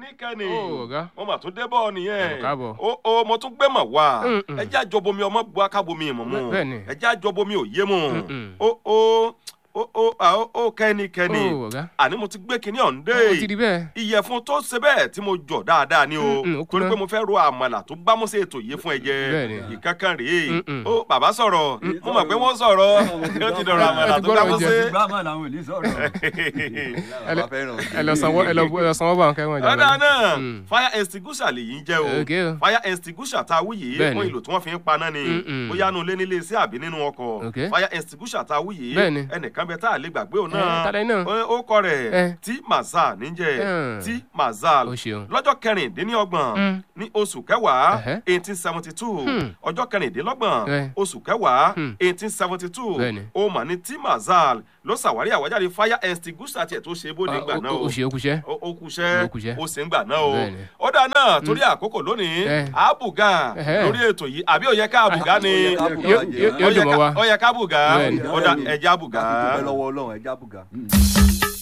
kẹ́nikẹ́ni Ó, ọ̀gá. mo mà tún débọ̀ nìyẹn Ẹ káàbọ̀. ó ó mo tún gbé mọ̀ wá Mm, mm. ẹjẹ́ àjọbomi ọmọ bu akábomi ìmọ̀ mu Bẹ́- bẹ́ẹ̀ni. ẹjẹ́ àjọbomi òye mu Mm, mm. ó ó ó ó à, ó ó kẹ́nikẹ́ni Ó, ọ̀gá. àní mo ti gbé kinní ọ̀hún dé ó ti di bẹ́ẹ̀. ìyẹ̀fun tó ṣe bẹ́ẹ̀ tí mo jọ dáadáa ni o Mm, mm, ó torí kúná. pé mo fẹ́ ro àmàlà tó gbámúsẹ̀ ètò yìí fún ẹ jẹ Bẹ́ẹ̀ni. ìkankan rèé Mm, mm. ó bàbá sọ̀rọ̀ mo mọ̀ pé wọ́n sọ̀rọ̀ ó ti dọ̀rọ̀ àmàlà Ẹ ti tó gbọ́dọ̀ gbámúsẹ̀. jẹ. gbàmọ̀ làwọn ò ní sọ̀rọ̀. ẹ lọ- ẹ lọ sanwó ẹ lọ ẹ lọ sanwó bá wọn kẹ́wọ́n jà ọ̀dà náà Mm. fire extinguisher lèyí ń jẹ́ o Okay o. fire extinguisher tá a wí yìí Bẹ́ẹ̀ni. fún ìlò tí wọ́n fi ń paná ni Mm, mm. bóyá nu ilé nílé iṣẹ́ àbí nínú ọkọ̀ Okay. fire extinguisher tá a wí yìí Bẹ́ẹ̀ni. ẹnìkan bẹ tá a lè gbàgbé òun Ẹ, náà tálẹ̀ náà? ó- ó kọ rẹ̀ Ẹ. tí mazal níjẹ́ Ẹ. tí mazal Ó ṣeun. lọ́jọ́ kẹrìndínlọ́gbọ̀n Mm. ní oṣù kẹwàá Ẹhẹ́. eighteen seventy two Hmm. ọjọ́ kẹrìndínlọ́gbọ̀n Ẹ. oṣù kẹwàá Hmm. eighteen seventy two Bẹ́ẹ̀ni. ó mà ní tí mazal ló ṣàwárí àwájáde fire extinguisher tiẹ̀ tó ṣe bóde Ah, gbà ó- náà ó- ó ṣe ó kúṣẹ́. ó ó kúṣẹ́ Ó kúṣẹ́. ó sì ń gbà náà o Bẹ́ẹ̀ni. ó dà náà torí àkókò lónìí Ẹ. àbùgà Ẹhẹ́. lórí ètò yìí àbí ó yẹ ká àbùgà ni Ó yẹ ká bùgà Yóò- jẹ́. yóò- yóò dùn mọ́ wa. ó yẹ ká bùgà Bẹ́ẹ̀ni. ó dà ẹja bùgà. dúpẹ́ lọ́wọ́ ọlọ́run ẹja bùgà.